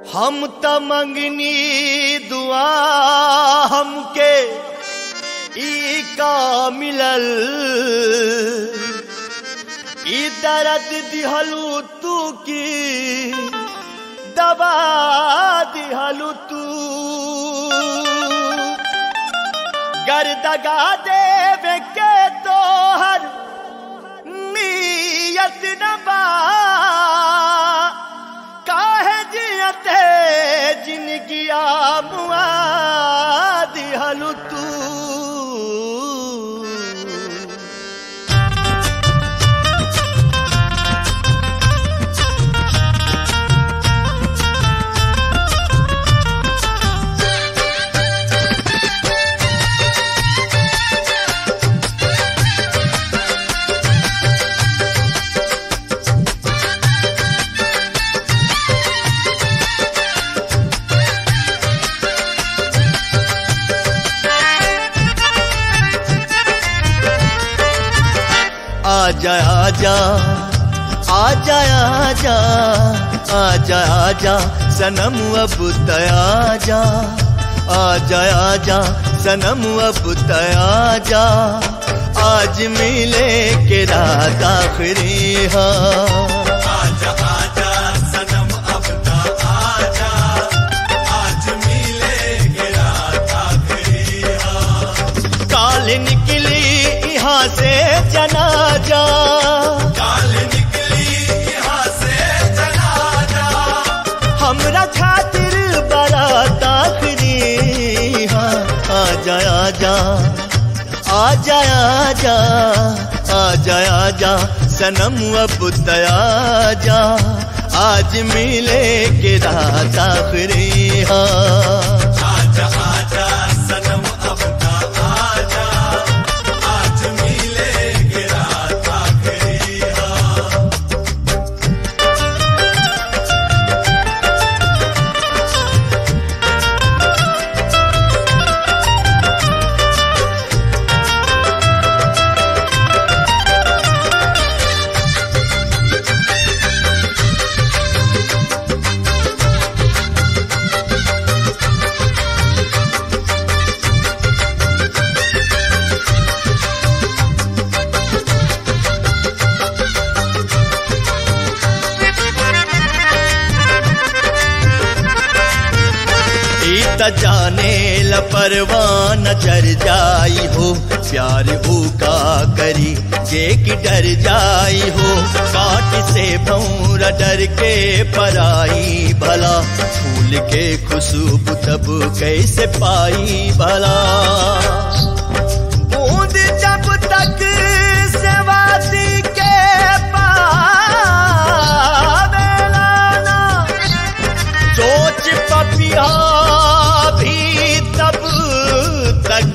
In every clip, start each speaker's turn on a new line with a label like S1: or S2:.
S1: हम त मंगनी दुआ हमके ई का मिलल ई दर्द दिहलू तू की दबा दिहलू तू गर्दगा देवे के तोहर नियत न बा काहे जियते जिनगिया मुआ दिहलू तू आजा आजा आजा आजा आजा आजा सनम अब तयाजा आजा आजा सनम अब तयाजा आज मिले के रात आखिरी हाँ
S2: आजा आजा सनम अब ता आजा आज मिले के रात आखिरी हाँ
S1: काल निकली यहाँ से जनाजा
S2: काल निकली यहाँ से जनाजा
S1: हमरा खातिर बारात आखिरी हाँ आजा आजा आजा आजा आजा आजा सनम अब तयाजा आज मिले के रात आखिरी हाँ
S2: आजा आजा सनम अब ता आजा आज मिले के रात आखिरी हाँ
S1: ई त जाने ल परवान जर जाई हो प्यार हो का करी जे कि डर जाई हो काट से भौरा डर के पराई भला फूल के खुशबू तब कैसे पाई भला बूंद जब तक सेवाती के पावेला ना सोच पपिया भी तब तक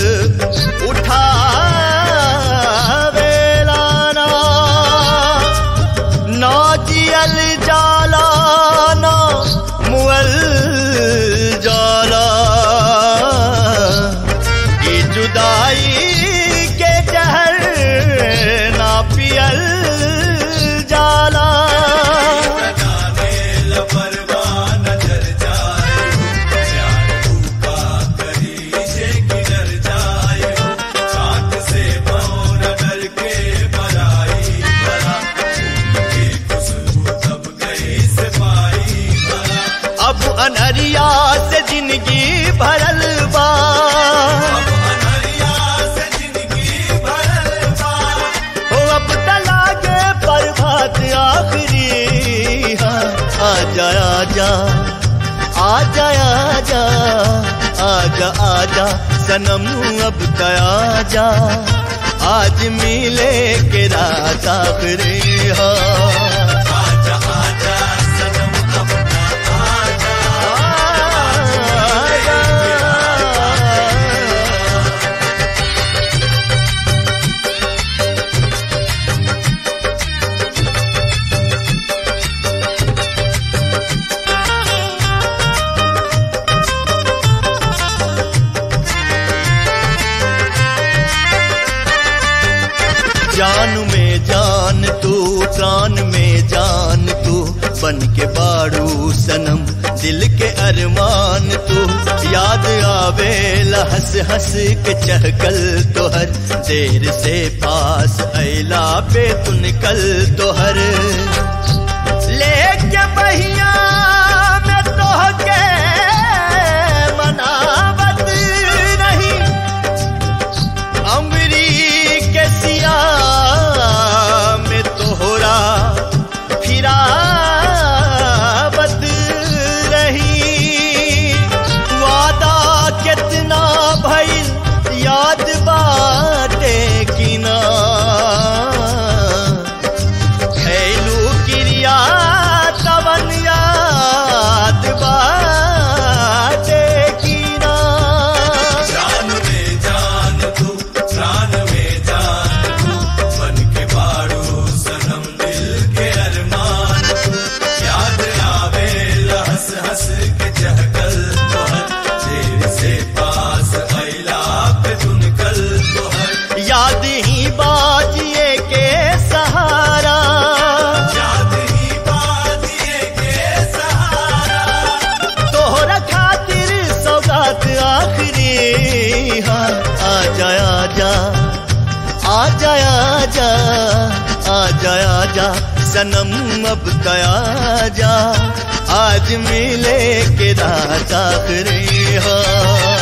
S1: उठावेलाना ना जियल जाला ना मुअल जाला ये जुदाई के जहर ना पियल जाला
S2: जाने लपरवा नजर जाए हो प्यार भूखा करी जे किधर जाए हो काट से मौन डर के बराई भला के खुशबू तब गई से पाई भला
S1: अब अनहरिया से जिंदगी भरल बा
S2: अब अनहरिया से जिंदगी भरल बा
S1: हो अब तलागे प्रभात आखिरी हाँ आजा आजा आजा आजा आजा आजा सनम अब तयाजा आज मिले के रात आखिरी हाँ
S2: आजा आजा सनम अब ना आजा
S1: जान में जान तू प्राण में जान तू बन के बाड़ू सनम दिल के अरमान तू याद आवे हंस हंस के चहकल तोहर देर से पास ऐला पे तुन कल तोहर लेके बहिया में तोहके मनावत नहीं अमरी के सिया में तोहरा फिरावत रही वादा कितना भइल याद बाटे कि ना खैलू क्रिया तवन याद बाटे कि ना
S2: जान में जान तू प्राण में जान तू बन के बाड़ू सनम दिल के अरमान तू याद आवे हंस हंस के चहकल तोहर देर से पास अइला पे तुन कल तोहर
S1: याद ही बाजिए के सहारा
S2: याद ही बाजिए के सहारा
S1: तोहरा खातिर सौगात आखिरी हाँ आजा आजा आजा आजा आजा आजा सनम अब तया जा आज मिले के रात आखिरी हाँ